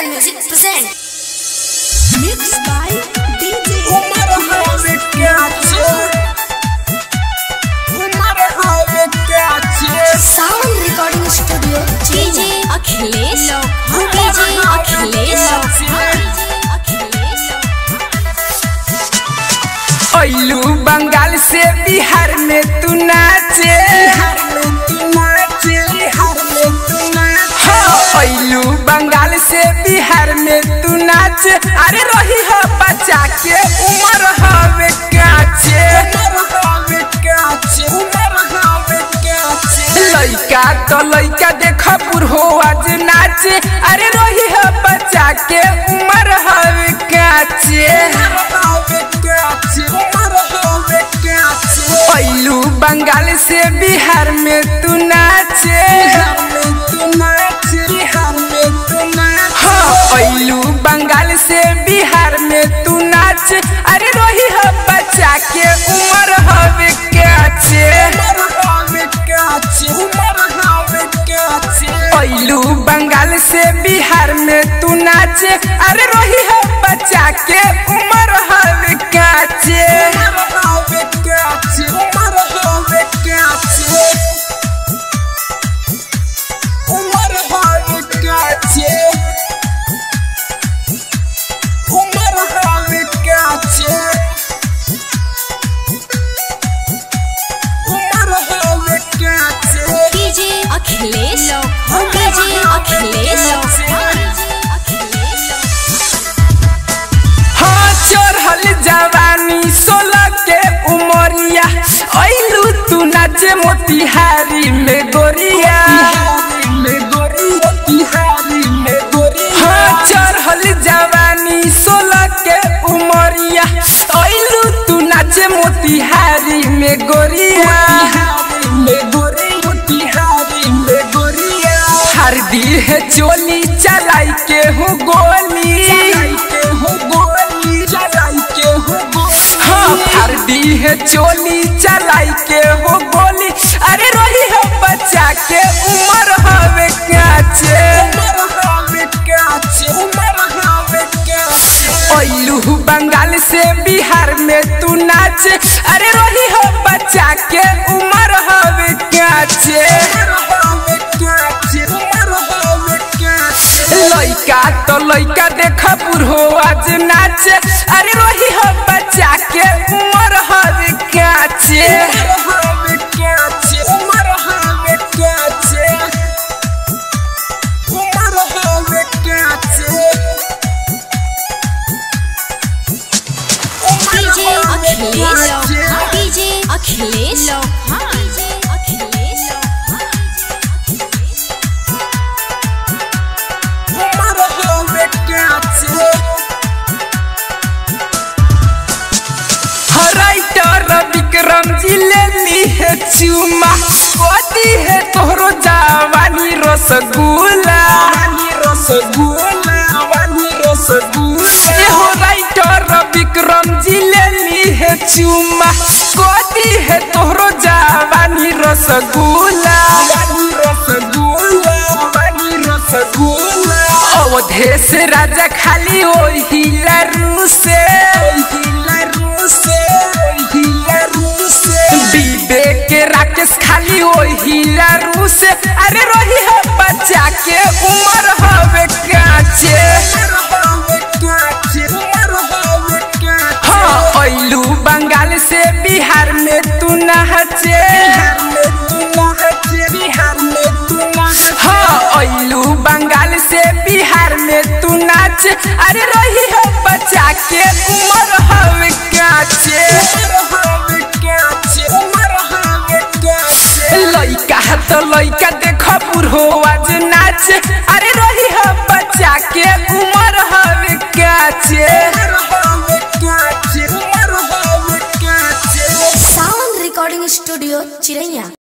Music present. Mixed by DJ Umar have kaçı Umar have kaçı Sound Recording Studio. DJ Akhilesh. DJ Akhilesh. ओइलू Bengal से बिहार में तू नाचे Bihar में तू नाचे बिहार में तू नाचे हाँ, ओइलू बंगाल से बिहार में तू नाचे अरे रही हो बच्चा के उम्र हवे काचे Umar have kaçı Umar have kaçı लइका तो लइका देख बुढ़ो आज नाचे अरे रही हो बच्चा के उम्र हवे काचे have kaçı Umar have kaçı ओइलू Bengal से बिहार में तू नाचे Bihar में तू नाचे बिहार में तू नाचे हाँ ओइलू बंगाल से बिहार में तू नाच अरे रोही हो बच्चा के उम्र हवे काचे Umar have kaçı Umar have kaçı ओइलू Bengal से बिहार में तू नाच अरे रोही हो बच्चा के उम्र हवे काचे Umar have kaçı Umar have kaçı Umar have kaçı Umar have kaçı Umar have kaçı DJ Akhilesh. DJ Akhilesh. हाँ चढ़ल जवानी सोलह के उमरिया ओइलू तू नाचे मोतिहारी में गोरिया बिहारी में गोरी बिहारी में गोरी हाँ चढ़ल जवानी सोलह के उमरिया ओइलू तू नाचे मोतिहारी में गोरिया बिहारी में गोरी बिहारी में गोरिया हरदी है चोली चलाई के हूँ गोली चलाई के हो गोली चलाई के हो गोली हाँ हरदी है चोली चलाई के हो गोली अरे रोही हो बच्चा के उम्र हवे काचे उमर हावे काचे उमर हावे काचे ओइलू बंगाल से बिहार में तू नाच अरे रोही हो बच्चा के उम्र हवे काचे उमर हावे काचे उमर हावे काचे लइका तो लइका देख बुढ़ो आज नाच अरे रोही हो बच्चा के उम्र हवे काचे उमर हावे काचे उमर हावे काचे उमर हावे काचे उमर DJ हावे Akhilesh. काचे DJ Akhilesh. DJ Akhilesh. उमर हावे काचे राइटर विक्रम जी ले ली है चुमा कोती है तोहरो जवानी रसगुल्ला वानी रसगुल्ला वानी रसगुल्ला एहो राइटर विक्रम जी ले ली है चुमा कोती है तोहरो जवानी रसगुल्ला वानी रसगुल्ला वानी रसगुल्ला अवधेश राजा खाली ओही लरू से हिला रूसे हिला रूसे विवेक राकेश खाली ओही लरू से अरे रोही है बच्चा के उम्र हवे काचे उमर हावे काचे उमर हावे काचे हाँ ओइलू बंगाल से बिहार में तू नहचे बिहार में तू नहचे बिहार में तू नहचे हाँ ओइलू बंगाल से बिहार में तू नाच अरे रही है बच्चा के उम्र हवे काचे उमर हावे काचे उमर हावे काचे लइका तो लइका देख बुढ़ो आज नाच अरे रही है बच्चा के उम्र हवे काचे उमर हावे काचे उमर हावे काचे Sound Recording Studio Chiraiya.